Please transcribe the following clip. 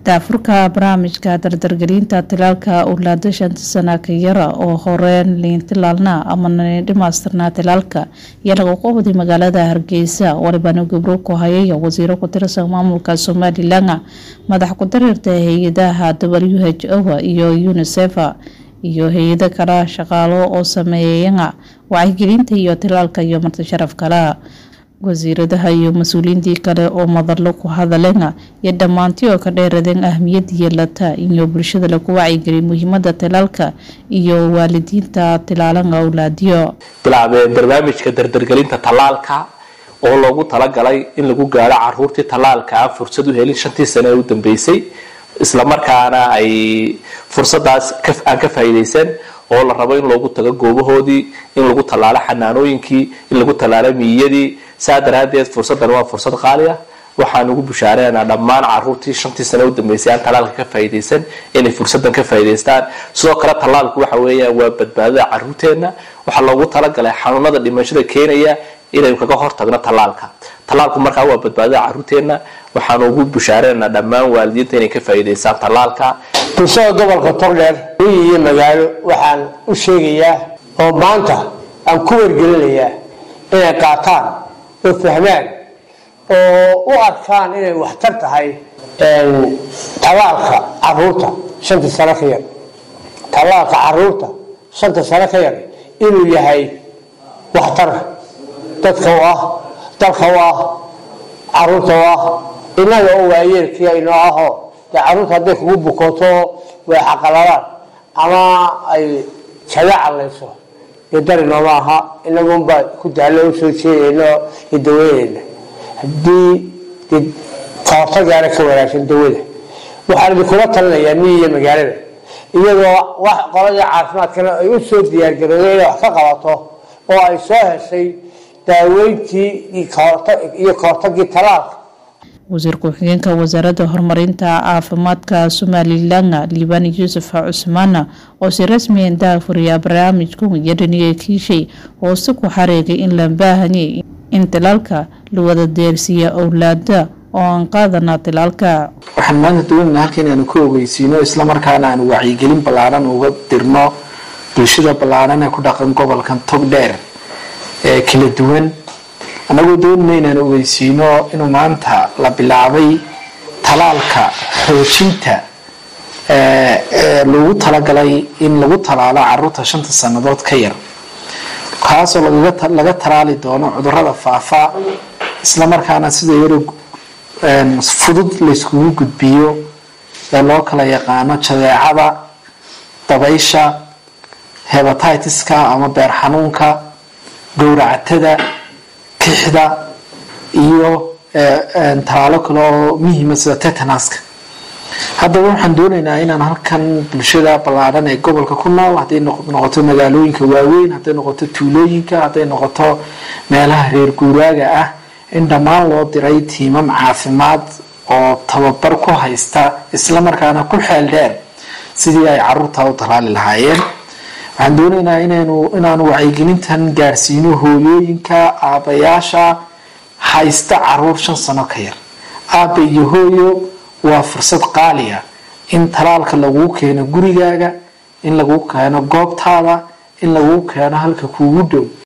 daafurka barnaamijka dardargelinta tilaalka owlaada shanta sana ka yara oo horeen liintilaalna ama dhimaystirnaa tilaalka ayaa lagu qabday magaalada hargeysa walibana gobro ku hayay wasiiro ku tirsan maamulka somalilan madax ku dareerta hay-adaha w h o iyo unisef iyo hay-ado kale shaqaalo oo sameeyaya wacyigelinta iyo tilaalka iyo marti sharaf kale wasiiradaha iyo mas-uuliyiintii kale oo madalo ku hadaleen iyo dhammaantii oo ka dheeradeen ahmiyad yeelata iyo bulshada lagu wacyigeliy muhiimada tilaalka iyo waalidiinta tilaalan awlaadiyo bilaabeen barnaamijka dardargelinta tallaalka oo loogu talagalay in lagu gaaro caruurtii tallaalka aan fursad u helin shantii sane ee u dambeysay islamarkaana ay fursadaas aan ka faa'iidaysan oo la rabo in loogu tago goobahoodii in lagu tallaalo xanaanooyinkii in lagu tallaalo miyadii saa daraadeed fursaddan waa fursad qaali ah waxaan ugu bushaareynaa dhammaan caruurtii shantii sane u dambeysay aan tallaalka ka faa'iidaysan inay fursaddan ka faa'iidaystaan sidoo kale tallaalku waxa weeyaan waa badbaadada caruurteenna waxaa loogu talagalay xanuunada dhimashada keenaya inaynu kaga hortagno tallaalka tallaalku markaa waa badbaadada caruurteenna waxaan ugu bushaareynaa dhammaan waalidiinta inay ka faa'iidaystaan tallaalka bulshada gobolka togdheer miyi iyo magaalo waxaan u sheegayaa oo maanta aan ku wargelinayaa inay qaataan oo fahmaan oo u arkaan inay waxtar tahay tallaalka caruurta shanta sano ka yar tallaalka caruurta shanta sano ka yar inuu yahay waxtar dadka u ah dalka u ah caruurta u ah innaga oo waayeelkiia inoo ahoo dee caruurta hadday kugu bukooto way xaqaladaan ama ay jaga calayso iyo dari nooma aha inagunbaa ku daallo usoo jeedayno iyo daweynayna haddii kahortagaana ka wanaagsan dawada waxaan idinkula talinayaa miyi iyo magaalada iyadoo wax qolada caafimaadkana ay u soo diyaargarooday inay wax ka qabato oo ay soo heshay daaweyntii iyo kahortagii talaalka wasiir ku-xigeenka wasaaradda horumarinta caafimaadka somalilan liibaan yuusuf cusmaan oo si rasmiya daafuriya barnaamijku iyo dhaniga kiishay hoose ku xareegay in la baahanyay in tilaalka la wada deersiiya owlaada oo aan qaadana tilaalka waxaan maanta doonayna halka inaanu ka ogeysiino islamarkaana aanu wacyigelin ballaaran uga dirno bulshada ballaaran ee ku dhaqan gobolkan togdheer ee kala duwan annagoo doonayna inaan ogeysiino inuu maanta la bilaabay talaalka xoojinta lagu talagalay in lagu talaalo caruurta shanta sannadood ka yar kaasoo laga talaali doono cudurada faafa islamarkaana sida yaro fudud layskugu gudbiyo ee loo kala yaqaano jadeecada dabaysha hebatitis-ka ama beer xanuunka gowracatada kixda iyo talaalo kale oo muhiima sida tetanaska haddaba waxaan doonaynaa inaan halkan bulshada ballaadhan ee gobolka ku nool hadday noqoto magaalooyinka waaweyn hadday noqoto tuulooyinka hadday noqoto meelaha reer guuraaga ah in dhammaan loo diray tiimam caafimaad oo tababar ku haysta islamarkaana ku xeel dheer sidii ay caruurta u talaali lahaayeen waxaan doonaynaa inaynu inaanu wacyigelintan gaarsiino hooyooyinka aabayaasha haysta caruur shan sano ka yar aaba iyo hooyo waa fursad qaaliya in talaalka laguu keeno gurigaaga in laguu keeno goobtaada in laguu keeno halka kuugu dhow